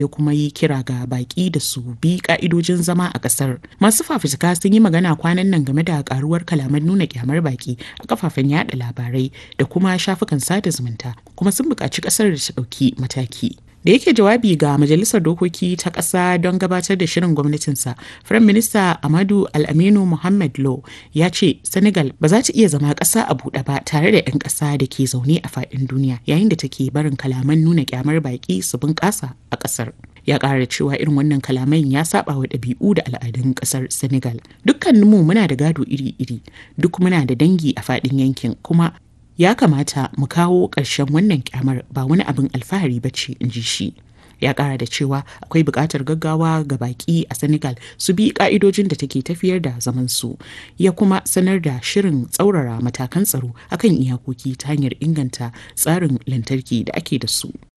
ya kuma yi kira ga baki da su bi ka'idojin zama a kasar masu fafutuka sun yi magana kwanan nan game da karuwar kalaman nuna kyamar baki a kafafen yada labarai da kuma shafukan sada zumunta kuma sun buƙaci kasar da ta ɗauki mataki da yake jawabi ga majalisar dokoki ta ƙasa don gabatar da shirin gwamnatinsa firayim minista amadu al'aminu muhammad lo ya ce senegal ba za ta iya zama ƙasa a buɗe ba tare da 'yan ƙasa da ke zaune a faɗin duniya yayin da take barin kalaman nuna kyamar baƙi su bunƙasa a ƙasar ya ƙara cewa irin wannan kalaman ya saba wa ɗabi'u da al'adun ƙasar senegal dukkaninmu muna da gado iri-iri duk muna da dangi a faɗin yankin kuma ya kamata mu kawo ƙarshen wannan kyamar ba wani abin alfahari ba ce in ji shi ya ƙara da cewa akwai buƙatar gaggawa ga baƙi a senegal su bi ƙa'idojin da take tafiyar da zaman su ya kuma sanar da shirin tsaurara matakan tsaro akan iyakoki ta hanyar inganta tsarin lantarki da ake da su